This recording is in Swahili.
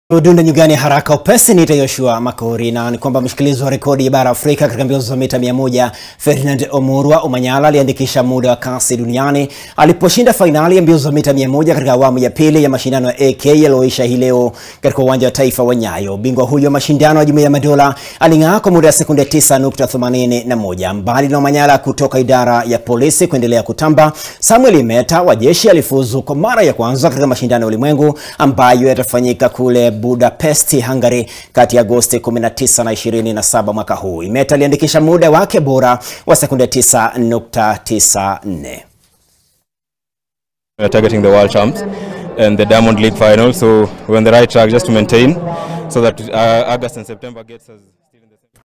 Udunda nyugani haraka upesi niita Yoshua Makori na ni kwamba mshikilizi wa rekodi ya bara Afrika katika mbio za mita 100 Ferdinand Omurwa Omanyala aliandikisha muda wa kasi duniani aliposhinda fainali ya mbio za mita 100 katika awamu ya pili ya mashindano ya AK yaliyoisha hii leo katika uwanja wa taifa wa Nyayo. Bingwa huyo wa mashindano ya Jumuiya ya Madola aling'aa kwa muda wa sekunde 9.81. Mbali na Omanyala kutoka idara ya polisi kuendelea kutamba, Samuel Imeta wa jeshi alifuzu kwa mara ya kwanza katika mashindano ya ulimwengu ambayo yatafanyika kule Budapest, Hungary kati ya Agosti 19 na 27 mwaka huu. Imeta aliandikisha muda wake bora wa sekunde 9.94. We're targeting the world champs and the Diamond League final, so we're on the right track just to maintain so that uh, August and September gets us.